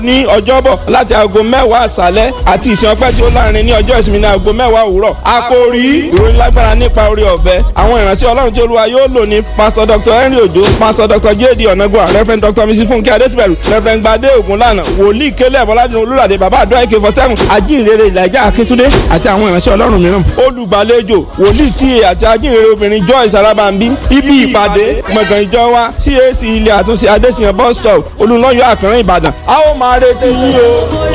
ní ọjọ́bọ̀ láti aago mẹ́wàá àṣálẹ́ àti ìsìn ọpẹ́ tí ó láàrin ní ọjọ́ ìsinmi ní aago mẹ́wàá òwúrọ̀. àkòrí ìròyìn lágbára nípa orí ọ̀fẹ́ àwọn ìránṣẹ́ ọlọ́run tí olúwa yóò lò ní pásítọ̀ dr henry ojo pásítọ̀ dr jd ọ̀nàgbọ́n reverend dr mrs funke adétúbẹ̀rù reverend gbadé ògúnlànà wòlíì kélé bọ́ládùn olúràdé bàbá àdó àìkè fọ́sẹ́hùn ajínrere ìlàjà akíntúndé àti àwọn ìránṣẹ́ ọlọ́run mìíràn olùgbàlejò wòlíì tíye àti ajínrere obìnrin joyce alábàmbí ibi ìpàdé gbọ̀ngàn ìjọ wa cac ilé àtúnṣe adésìyàn bus stop olùlọ́yọ̀ àkànrán ìbàdàn a ó máa retí yín o.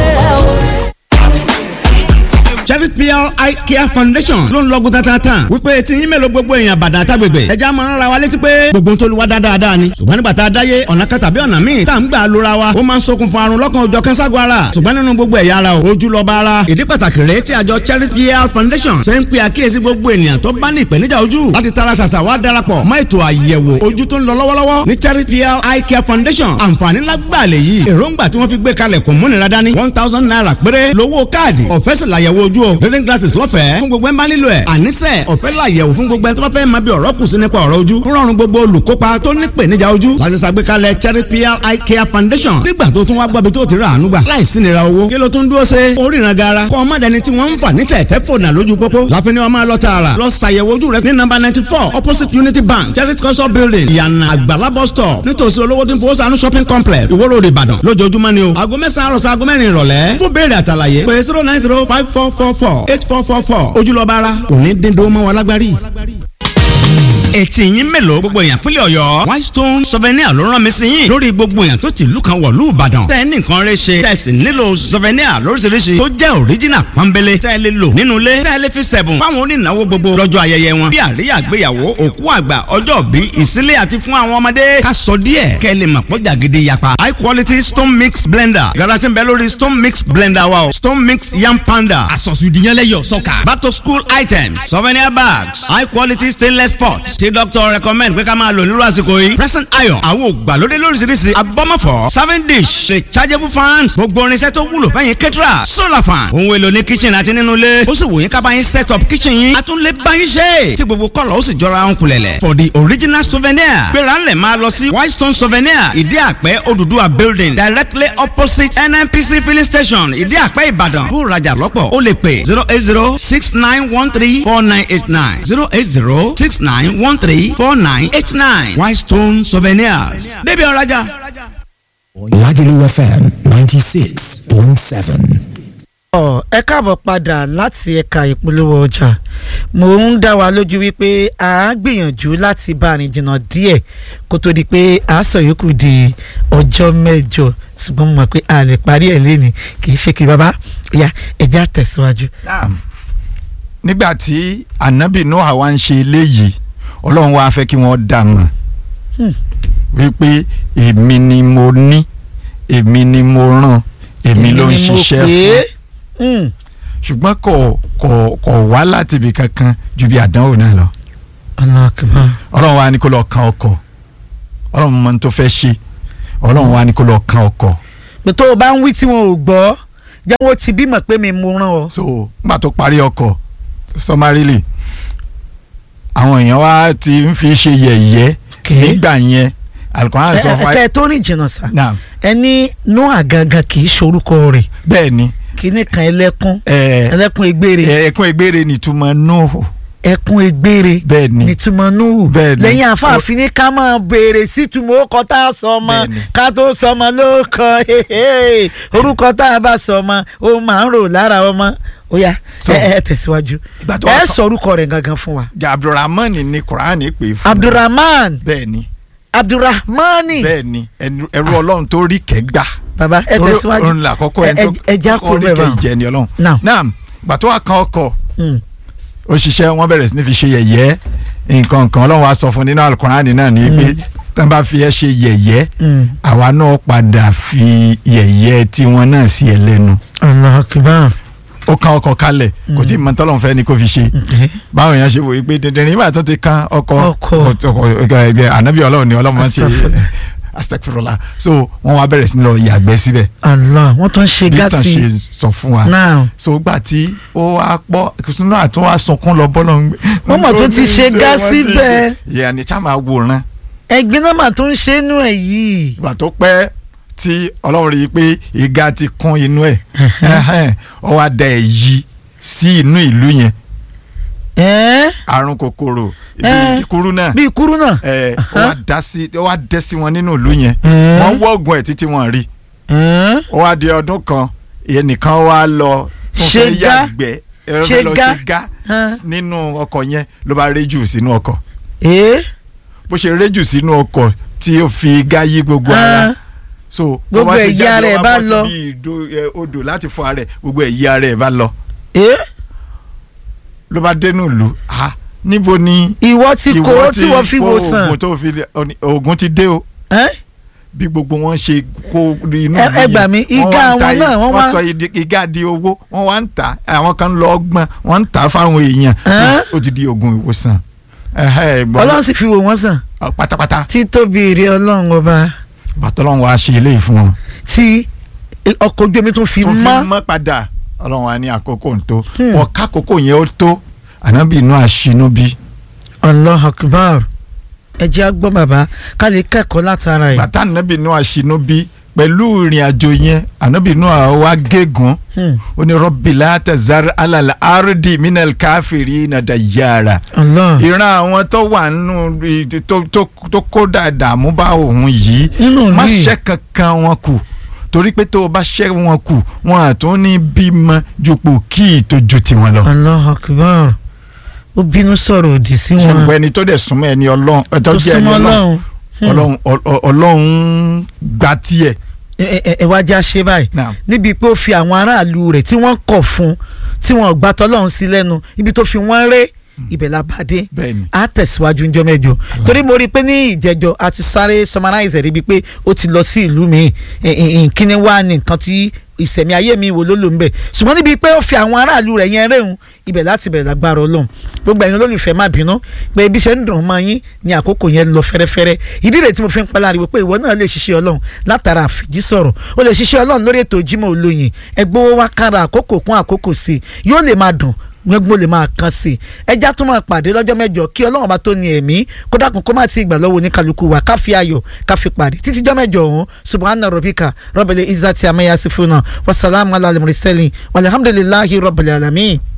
Cherry PR Eye Care Foundation ló ń lọ́gùn tatatan wípé tí yín mélòó gbogbo èèyàn bàdàn àtàgbègbè ẹja máa ń ra wa létí pé gbogbo ń tolúwa dáadáa ni ṣùgbọ́n nígbà tá a dáyé ọ̀nà kan tàbí ọ̀nà míì tá à ń gbà lóra wa ó máa ń ṣokùnfà àrùn lọ́kàn òjọ̀ kẹ́sàgọ́ ara ṣùgbọ́n nínú gbogbo ẹ̀yà ara o ojú lọ́ba ara ìdí pàtàkì rèé tí àjọ Cherry PR Foundation ṣe ń pe àkíyèsí gbogbo ènìyàn tó bá ní ìpèníjà ojú láti tara ṣàṣà wá darapọ̀ mọ́ ètò àyẹ̀wò ojú tó ń lọ lọ́wọ́lọ́wọ́ ní Cherry PR Eye Care Foundation àǹfààní lágbàlẹ̀ yìí èròǹgbà tí wọ́n fi gbé kalẹ̀ kò múnira dání one thousand naira péré lówó káàdì ọ̀fẹ́ sì làyẹ̀wò ojú o reading glasses lọ́fẹ̀ẹ́ fún gbogbo ẹ̀ ń bá nílò ẹ̀ àníṣe ọ̀fẹ́ làyẹ̀wò fún gbogbo ẹ̀ tó bá fẹ́ máa bí ọ̀rọ̀ kù sí nípa ọ̀rọ̀ ojú rọrùn gbogbo olùkópa tó ní ìpèníjà ojú láti ṣàgbékalẹ̀ Cherry PR Eye Care Foundation nígbà tó tún wá gbọ́bi tó ti rà àánú gbà láìsí nira owó kí ló tún dúró ṣe oríran gara kọ́ ọmọdéni tí wọ́n ń fà ní tẹ̀tẹ̀ fònà lójú pópó láfi ni wọ́n máa lọ tààrà lọ ṣàyẹ̀wò ojú rẹ ní nọ́mbà ninety four opposite Unity Bank Cherry culture building ìyànà àgbàlá bus stop nítòsí olówó tí ń fowó sànú shopping complex Ìwó Road Ìbàdàn lójoojúmọ́ ni o aago mẹ́sàn-án àròsọ aago mẹ́rin ìrọ̀lẹ́ fún béèrè àtàlàyé pé zero nine zero five four four four eight four four four ojúlọ́ba ara òní dídó mọ́ wa lágbárí etí yín mélòó gbogbo èèyàn pínlẹ̀ ọ̀yọ́ whitestone souvenir ló rán mi sí yín lórí gbogbo èèyàn tó ti ìlú kan wọ̀lú ìbàdàn tẹ́ ẹ ní nǹkan rẹ ṣe tẹ́ ẹ sì nílò souvenir lóríṣiríṣi tó jẹ́ original pọ́nbélé tẹ́ ẹ lè lò nínú ilé tẹ́ ẹ lè fi sẹ̀bùn fáwọn onínáwó gbogbo lọ́jọ́ ayẹyẹ wọn bí àríyá àgbéyàwó òkú àgbà ọjọ́ bí ìsílé àti fún àwọn ọmọdé ká sọ díẹ̀ kẹ́ ẹ lè mọ̀ pọ́ jàgídí yapa high quality stone mix blender yàrá tí ń bẹ lórí stone mix blender wa o stone mix yam panda àsọ̀sùdìyànlẹ́yọ̀ sọ́kà. back to school items souvenir bags high quality stainless pots tí doctor recommend pé ká máa lò nírú àsìkò yìí present iron àwọn ògbàlódé lóríṣiríṣi abọ́mọ̀fọ́ serving dish rechargeable fan gbogbo irinṣẹ́ tó wúlò fẹ́yìn kẹ́tìrà solar fan ohun èlò ní kitchen àti nínú ilé ó sì wò yín ká bá yín set up kitchen yín a tún lè bá yín ṣe tí gbogbo kọ́lọ̀ ó sì jọra ń kulẹ̀lẹ̀ for the original souvenir gbéra ńlẹ̀ máa lọ sí whitestone souvenir ìdí àpẹ́ Odùduwà building directly opposite NNPC filling station ìdí àpẹ́ Ìbàdàn kó rajà lọ́pọ̀ ó lè pè zero eight zero six nine one three four nine eight nine zero eight zero six nine one three four nine eight nine Whitestone Souvenirs. Débi ọ̀rajà. Lagelu FM ninety six point seven. ẹ káàbọ̀ padà láti ẹ̀ka ìpolówó ọjà mo ń dá wa lójú wípé a gbìyànjú láti bá a rìn jìnnà díẹ̀ kó tó di pé a sọ yòókù di ọjọ́ mẹ́jọ ṣùgbọ́n mo mọ̀ pé a lè parí ẹ̀ lẹ́ni kì í ṣe kí baba ya ẹ̀jẹ̀ àtẹ̀síwájú. nígbà tí anabi noah wá ń ṣe eléyìí ọlọ́run wá fẹ́ kí wọ́n dà mọ̀ wípé èmi ni mo ní èmi ni mo rán èmi ló ń ṣiṣẹ́ fún ṣùgbọ́n kò kò kò wá láti ibì kankan ju bí àdánwò náà lọ ọlọ́run wá ní kó lọ kan ọkọ̀ ọlọ́run mọ ní tó fẹ́ ṣe ọlọ́run wá ní kó lọ kan ọkọ̀. pé tó o bá ń wí tí wọn ò gbọ́ jẹ́ wọ́n ti bímọ pé mi mo rán ọ. so nígbà tó parí ọkọ̀ sọmarili àwọn èèyàn wa ti ń fi ṣe yẹ̀yẹ́ nígbà yẹn alukóran sọ fún ẹ ẹ tó rìn jìnnà sá Naam. ẹni noah gangan kì í ṣorúkọ rẹ̀ bẹ́ẹ̀ ni kíní kan ẹlẹ́kún ẹ ẹlẹ́kún egbére ẹkún egbére nìtumọ̀ nóòhù ẹkún egbére bẹ́ẹ̀ ni nítumọ̀ nuhu Bẹ́ẹ̀ ni. lẹ́yìn àfààfin ní ká máa béèrè sítumọ̀ orúkọ tá a sọ ọmọ Bẹ́ẹ̀ ni. ká tó sọ ọmọ lóòkọ orúkọ tá a bá sọ ọmọ ó máa ń rò lára ọmọ ó yá So, ẹ ẹ tẹ̀síwájú ìgbà tó ẹ wá kàn- sọ orúkọ rẹ̀ gangan fún wa abdulrahman ni quran pè fún abdulrahman bẹ́ẹ̀ ni abdulrahmani bẹ́ẹ̀ ni ẹnu- ẹrú ọlọ́run tó rí kẹ́gbà baba ẹ tẹ̀síwájú òun là kọ́kọ́ ẹni tó ẹ já kó kọ́kọ́ rí bẹ́ẹ̀ kẹ́ bá ìjẹni ọlọ́run Now. naam ìgbà tó wà kan ọkọ̀ Mm. òṣìṣẹ́ wọn bẹ̀rẹ̀ sí ní fi ṣe yẹ̀yẹ́ nǹkan nǹkan ọlọ́run wa sọ fún nínú alukurani náà ni pé tán bá fi ẹ́ ṣe yẹ̀yẹ́ Mm. àwa náà padà fi yẹ̀yẹ́ tiwọn náà sí ẹ lẹ́nu Allahu Akbar ó kan ọkọ̀ kalẹ̀ kò tí ì mọ tọ́lọ́run fẹ́ ni kò fi ṣe báwọn èèyàn ṣe wòye pé dandan nígbà tó ti kan ọkọ̀ Ọkọ̀. ọkọ̀ ẹgbẹ́ ànábì ọlọ́run ni ọlọ́run máa ń ṣe Astaghfirullah. astagfirullah so wọ́n wá bẹ̀rẹ̀ sí ní lọ yàgbẹ́ síbẹ̀ Allah wọ́n tún ṣe bí tàn gáàsì ṣe sọ fún wa náà so gbà tí ó wá pọ̀ kùsùnú àtún wá sunkún lọ bọ́lọ̀ ń gbé. Wọ́n mọ̀ tó ti ṣe gá síbẹ̀. ìyá ni chá máa wòran ẹ̀gbin náà mà tún ṣe é nú ẹ̀ yìí ìgbà tó pẹ́ tí ọlọ́run rí i pé ìga ti kún inú ẹ̀ ẹ̀hẹ́n, ó wá da èyí sí inú ìlú yẹn ẹ́ẹ́ àrùn kòkòrò Eh. ibi kúrú náà bíi kúrú náà. ẹ ó wá dá sí ó wá dẹ́ sí wọn nínú ìlú yẹn Eh. wọ́n wọ́ọ̀gùn ẹ̀ títí wọ́n rí ẹ́ẹ́ ó wá di ọdún kan ẹnìkan wá lọ tó fẹ́ Ṣégá. yàgbẹ́ ẹ fẹ́ lọ Ṣégá. ṣégá Hàn. nínú ọkọ̀ yẹn ló bá réjù sínú ọkọ̀ ẹ́ẹ́ bó ṣe réjù sínú ọkọ̀ tí ó fi igá yí gbogbo ara Hàn. so Gbogbo bó bá ṣe ẹ̀yà jáde, rẹ̀ ó bá bọ́ lọ. síbi ìdó- ẹ, odò láti fọ ara ẹ̀ gbogbo ẹ̀yà rẹ̀ bá lọ ẹ́ẹ́ ló bá dénú ìlú ah níbo ni ìwọ ti kó ìwọ tí wọ́n fi kó wò sàn. oògùn tó fi oògùn ti dé o ẹ́ẹ́ bí gbogbo wọn ṣe kó inú Ẹ- ìlú ẹ gbà yẹn, mí, wọ́n igá wá ń ta àwọn i- náà, wọ́n wá- sọ ìdí- igá di owó wọ́n wá ń tà àwọn kan lọ ọgbọ́n wọ́n ń tà fáwọn èèyàn Ẹ́n? ó ti di oògùn ìwòsàn ẹ̀hẹ́, ìgbọ́n- ọlọ́run sì fi wò wọ́n sàn. ọ, pátápátá títóbi èrè ọlọ́run ọba bàtọ́lọ́run wa ṣe eléyìí fún wọn. tí ọkọ̀ ojú omi tún fi tó fi mọ́. mọ́ padà ọlọ́run wa ní àkókò ń tó Hmm. ọ̀ká àkókò yẹn ó tó ànábì inú àṣínú bí Allah akbar ẹ jẹ́ á gbọ́ bàbá ká lè kẹ́kọ̀ọ́ látara ẹ̀. bàtà ànábì inú àṣínú bí pẹ̀lú ìrìn àjò yẹn ànábì inú àwa gégùn Hmm. ó ní rọ́bì látàzár alàlà àrùdì mínàl káfíìrì nàdà yàrá Allah ìran àwọn tó wà nínú i- tó tó tó kó dàdàmú bá òun yìí Nínú má ìlú yìí. ṣẹ́ kankan wọn kù torí pé tó o bá ṣẹ́ wọn kù wọn àtún ní bímọ jupò kí ìtọ́jú tiwọn lọ. Allah akbar ó bínú sọ̀rọ̀ òdì sí wọn ṣàǹgbọ́ ẹni tó dẹ̀ súnmọ́ ẹni ọlọ́run ẹ tó tó jẹ́ ẹni súnmọ́ ọlọ́run ọlọ́run ọlọ́run ọ- ọlọ́run gba tiẹ̀. ẹ ẹ- ẹ wá já ṣe báyìí Naam. níbi pé ó fi àwọn aráàlú rẹ̀ tí wọ́n kọ̀ fún tí wọ́n gbà tọ́lọ́run sí lẹ́nu ibi tó fi wọ́n ré ibẹ̀ la bá dé bẹ́ẹ̀ni a tẹ̀síwájú ńjọ́ mẹ́jọ torí mo rí i pé ní ìjẹ́jọ́ a ti sáré summarize rí i pé ó ti lọ sí ìlú mi kíni wá ní nǹkan tí ìsẹ̀mí ayé mi wò ló lò ń bẹ̀ ṣùgbọ́n níbi pé ó fi àwọn aráàlú rẹ̀ yẹn réhùn ibẹ̀ láti bẹ̀rẹ̀ lágbára ọlọ́run gbogbo ẹ̀yin olólùfẹ́ má bínú pé ibi iṣẹ́ ń dùn mọ́ yín ní àkókò yẹn lọ fẹ́rẹ́fẹ́rẹ́ ìdí rẹ̀ tí mo fi ń pala ariwo pé ìwọ náà lè ṣiṣẹ́ ọlọ́run látara àfìjí sọ̀rọ̀ ó lè ṣiṣẹ́ ọlọ́run lórí ètò Jímọ̀ Olóyin ẹgbẹ́ wa kára àkókò kún àkókò sí i yóò lè máa dùn gbogbo lè máa kan sí i ẹja tó máa pàdé lọ́jọ́ mẹ́jọ kí ọlọ́run bá tó ní ẹ̀mí kó dákun kó má ti gbà lọ́wọ́ oníkálukú wa ká fi ayọ̀ ká fi pàdé títí jọ́ mẹ́jọ ọ̀hún subhana rabbika rabbil izzati amma yasifuna wasalaamu ala al-mursalin walhamdulillahi rabbil alamin.